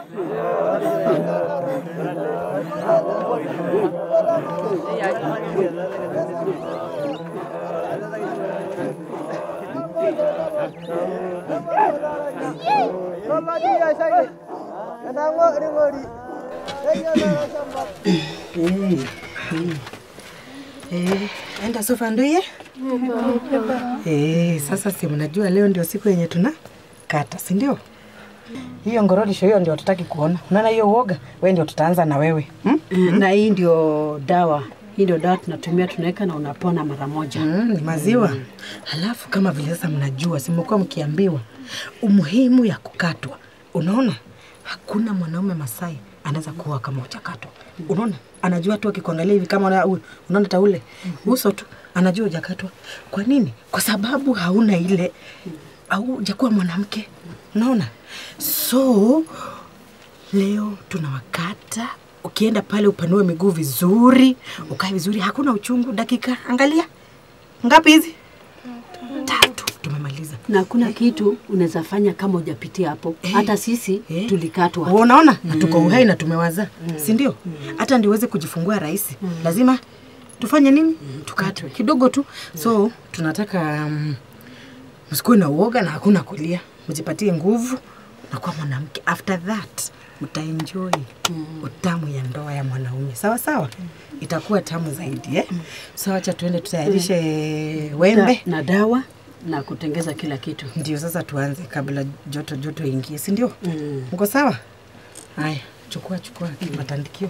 Eh, enda sofa nduye. Eh, sasa si mnajua leo ndio siku yenye tuna kata, si ndio? Hiyo ngorolisho hiyo ndio tutaki kuona. Unaona hiyo uoga? Wewe ndio tutaanza na wewe. Hmm? na hii ndio dawa hii ndio dawa tunatumia tunaweka na unapona mara moja Mm, ni maziwa. Halafu kama vile sasa mnajua, simekuwa mkiambiwa umuhimu ya kukatwa. Unaona, hakuna mwanaume Masai anaweza kuoa kama hujakatwa. Unaona, anajua tu akikuangalia hivi kama una- u- unaona taule uso tu anajua hujakatwa. Kwa nini? Kwa sababu hauna ile au hujakuwa mwanamke. Unaona, so leo tunawakata ukienda pale upanue miguu vizuri ukae vizuri hakuna uchungu dakika angalia ngapi hizi tatu tumemaliza na hakuna kitu unaweza fanya kama hujapitia hapo hata sisi Eh. tulikatwa unaona na tuko uhai na tumewaza si ndio hata ndio uweze kujifungua rahisi lazima tufanye nini tukatwe kidogo tu so tunataka um, msikuwe na uoga na hakuna kulia mjipatie nguvu na kuwa mwanamke after that mtaenjoy utamu ya ndoa ya mwanaume sawa sawa itakuwa tamu zaidi eh? so acha tuende tutayarishe wembe na, na dawa na kutengeza kila kitu ndio sasa tuanze kabla joto joto ingie si ndio mko sawa haya chukua chukua matandikio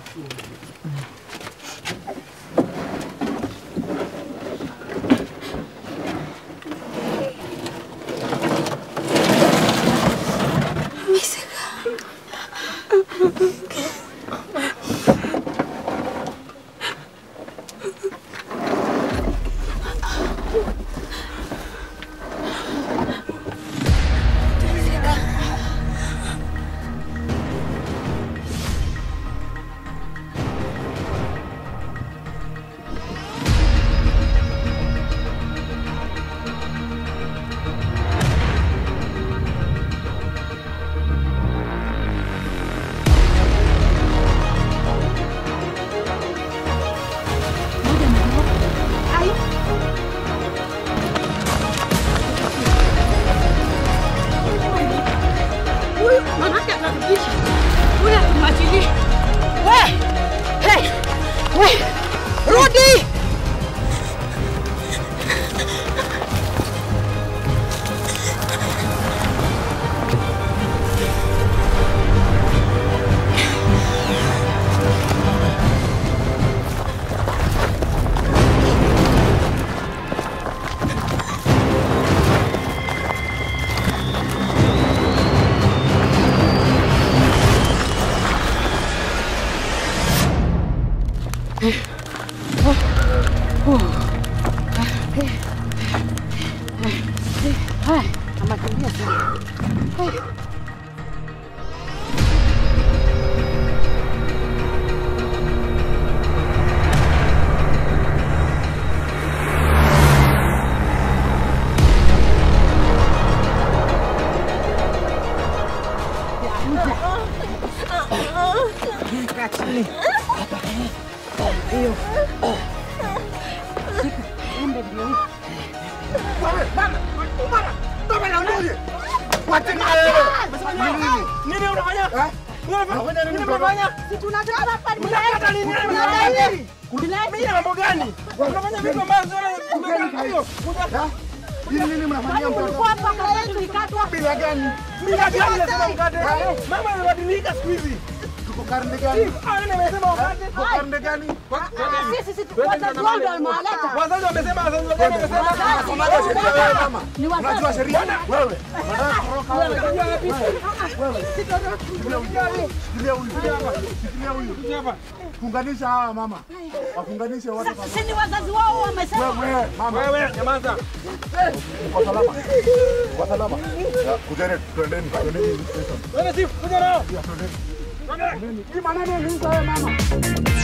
rudi kaa chini hiyo Nini unafanya? Unafanya nini unafanya? Mimi na mambo gani? Unafanya vitu ambavyo hiyo. Bila gani? Bila gani nasema mkate? Mama amebadilika siku hizi. Tuko karne gani? Ah, nini amesema mkate? Tuko karne gani? Wazazi wamesema, wazazi wagani wamesema. Unajua sheria wewe? Shikilia huyu. Shikilia huyu. Funganisha hawa mama. Wafunganishe wote pamoja. Sisi wazazi wao wamesema Wewe mama. Wewe nyamaza. Kwa salama. Kwa salama. Ya, Kujeni twendeni. Twendeni. Wewe si kuja nao. Hii maneno ni hizo wewe mama.